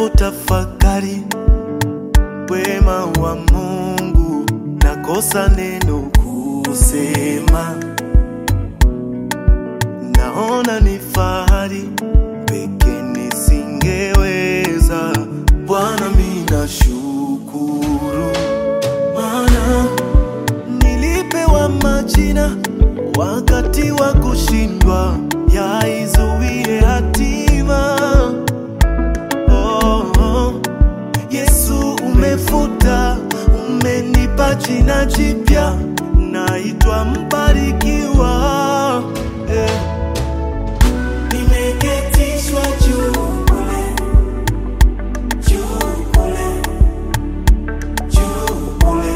Ninapotafakari wema wa Mungu, nakosa neno kusema. Naona ni fahari peke nisingeweza. Bwana, mimi nashukuru, maana nilipewa majina wakati wa kushindwa, yaizuie hatima. Oh, oh. Yesu umefuta, umenipa jina jipya, naitwa mbarikiwa. Eh. Nimeketishwa juu kule, juu kule, juu kule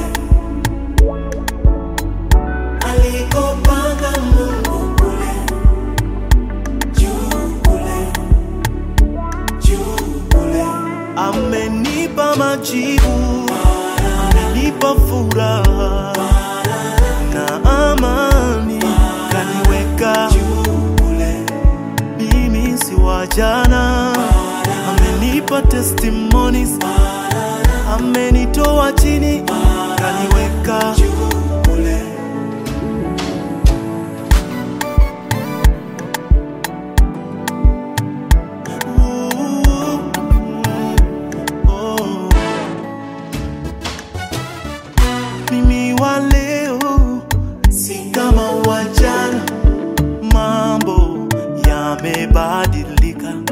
alikopanga Mungu kule, juu kule, juu kule. Amenipa majibu, amenipa furaha na amani, kaniweka juu kule. Mimi si wa jana, amenipa testimonies, amenitoa chini, kaniweka juu kule. Oh. Mimi wa leo si kama wa jana, mambo yamebadilika.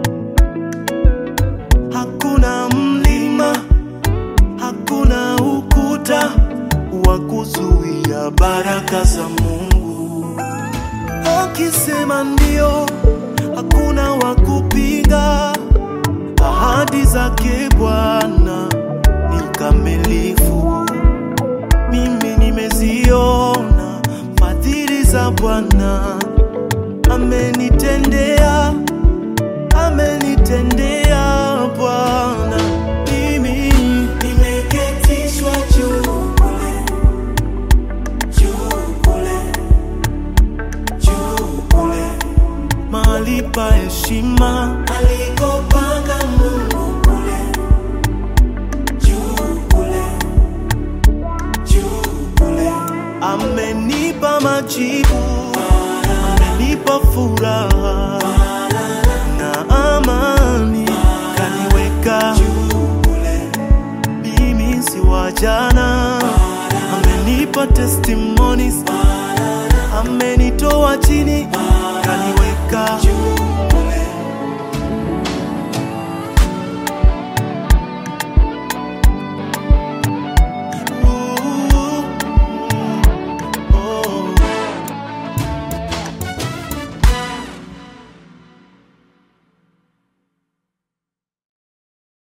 Hakuna mlima, hakuna ukuta wa kuzuia baraka za Mungu. Akisema ndio, hakuna wa kupinga. Ahadi zake Bwana ni kamilifu. Mimi nimeziona fadhili za Bwana, amenitendea, amenitendea Bwana. Mimi nimeketishwa juu kule, juu kule, juu kule mahali pa heshima alikopanga Mungu kule juu kule juu kule. Amenipa majibu, amenipa furaha na amani, kaniweka juu kule. Mimi si wa jana, amenipa testimonies, amenitoa chini,